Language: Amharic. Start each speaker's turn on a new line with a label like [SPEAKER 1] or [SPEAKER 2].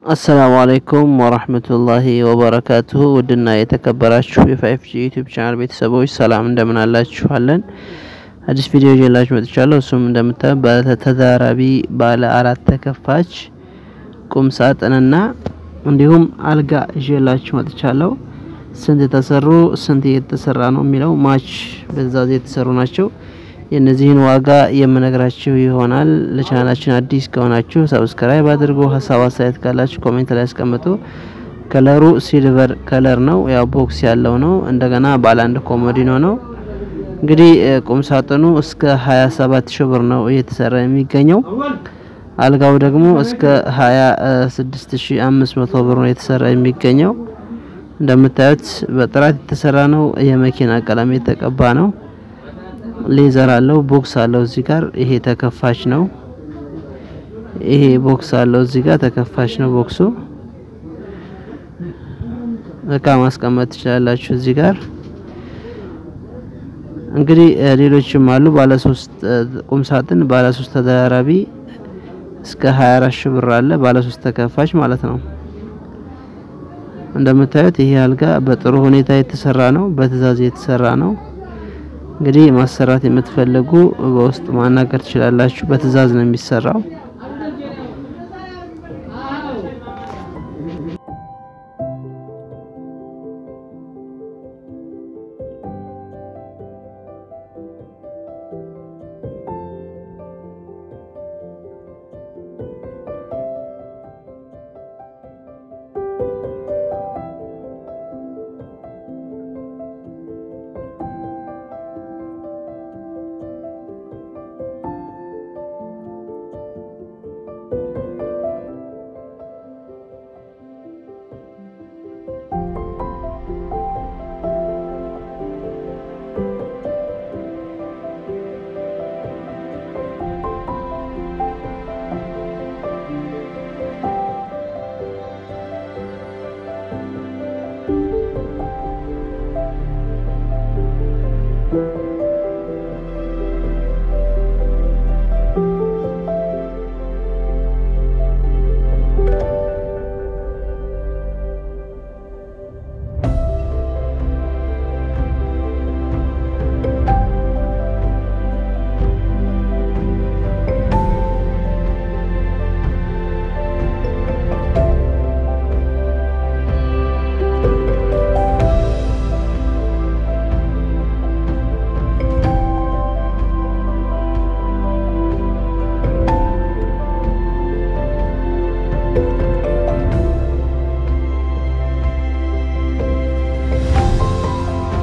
[SPEAKER 1] አሰላሙ አለይኩም ወራህመቱላሂ ወበረካቱሁ ውድና የተከበራችሁ የፋይፍ ጂ ዩቲዩብ ቻናል ቤተሰቦች ሰላም እንደምን አላችኋለን? አዲስ ቪዲዮ ይዤላችሁ መጥቻለሁ። እሱም እንደምታዩት ባለተደራራቢ ባለ አራት ተከፋች ቁም ሳጥንና እንዲሁም አልጋ ይዤላችሁ መጥቻለሁ። ስንት የተሰሩ ስንት እየተሰራ ነው የሚለው ማች በትዕዛዝ የተሰሩ ናቸው። የእነዚህን ዋጋ የምነግራችሁ ይሆናል። ለቻናላችን አዲስ ከሆናችሁ ሰብስክራይብ አድርጉ። ሀሳብ አስተያየት ካላችሁ ኮሜንት ላይ ያስቀምጡ። ከለሩ ሲልቨር ከለር ነው፣ ያው ቦክስ ያለው ነው። እንደገና ባለ አንድ ኮሞዲኖ ነው። እንግዲህ ቁም ሳጥኑ እስከ 27 ሺህ ብር ነው እየተሰራ የሚገኘው። አልጋው ደግሞ እስከ 26500 ብር ነው የተሰራ የሚገኘው። እንደምታዩት በጥራት የተሰራ ነው። የመኪና ቀለም የተቀባ ነው። ሌዘር አለው። ቦክስ አለው እዚህ ጋር ይሄ ተከፋች ነው። ይሄ ቦክስ አለው እዚህ ጋር ተከፋች ነው ቦክሱ። እቃ ማስቀመጥ ትችላላችሁ እዚህ ጋር። እንግዲህ ሌሎችም አሉ። ባለ ሶስት ቁም ሳጥን ባለ ሶስት ተደራራቢ እስከ 24 ሺህ ብር አለ። ባለ ሶስት ተከፋች ማለት ነው። እንደምታዩት ይሄ አልጋ በጥሩ ሁኔታ የተሰራ ነው። በትዕዛዝ የተሰራ ነው። እንግዲህ ማሰራት የምትፈልጉ በውስጥ ማናገር ትችላላችሁ። በትዕዛዝ ነው የሚሰራው።